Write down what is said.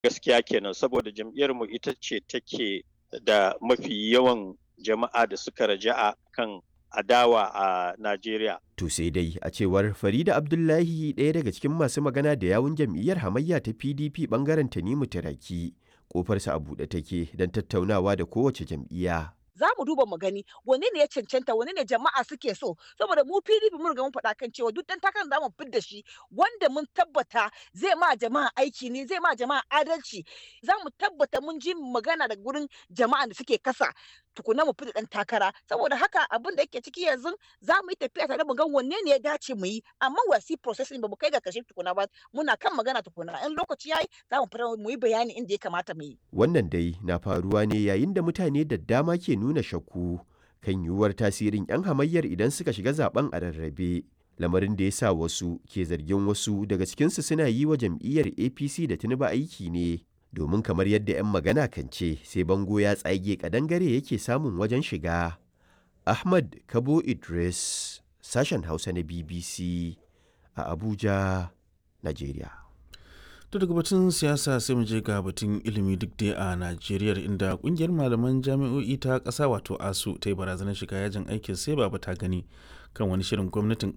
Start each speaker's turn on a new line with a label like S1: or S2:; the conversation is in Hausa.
S1: gaskiya kenan saboda jam'iyyar mu ita ce take da mafi yawan jama'a da suka raja'a kan adawa a Najeriya.
S2: To sai dai a cewar Farida Abdullahi ɗaya daga cikin masu magana da yawun jam'iyyar hamayya ta PDP bangaren Tanimu Taraki kofarsa a buɗe take don tattaunawa da kowace jam'iyya.
S3: za mu duba mu gani wane ne ya cancanta wane ne jama'a suke so saboda mu PDP mun riga mun faɗa kan cewa duk dan takan da mu fidda shi wanda mun tabbata zai ma jama'a aiki ne zai ma jama'a adalci za mu tabbata mun ji magana da gurin jama'a da suke kasa tukuna mu fita dan takara saboda haka abin da yake ciki yanzu za mu yi tafiya tare mu ga wanne ne ya dace mu yi amma wasi processing ba mu kai ga kashe tukuna ba muna kan magana tukuna in lokaci yayi za mu fara mu yi bayani inda ya kamata mu yi
S2: Wannan dai na faruwa ne yayin da mutane da dama ke nuna shakku kan yiwuwar tasirin 'yan hamayyar idan suka shiga zaben a rarrabe. Lamarin da ya sa wasu ke zargin wasu daga cikinsu suna yi wa jam'iyyar APC da Tinubu aiki ne. Domin kamar yadda 'yan magana kan ce sai bango ya tsage kadangare yake samun wajen shiga. Ahmad Kabo Idris, sashen Hausa na BBC a Abuja, Najeriya.
S4: to daga batun siyasa sai mu je ga batun ilimi duk dai a najeriya inda kungiyar malaman jami'o'i ta ƙasa wato asu ta yi barazanar shiga yajin aikin sai ba ta gani kan wani shirin gwamnatin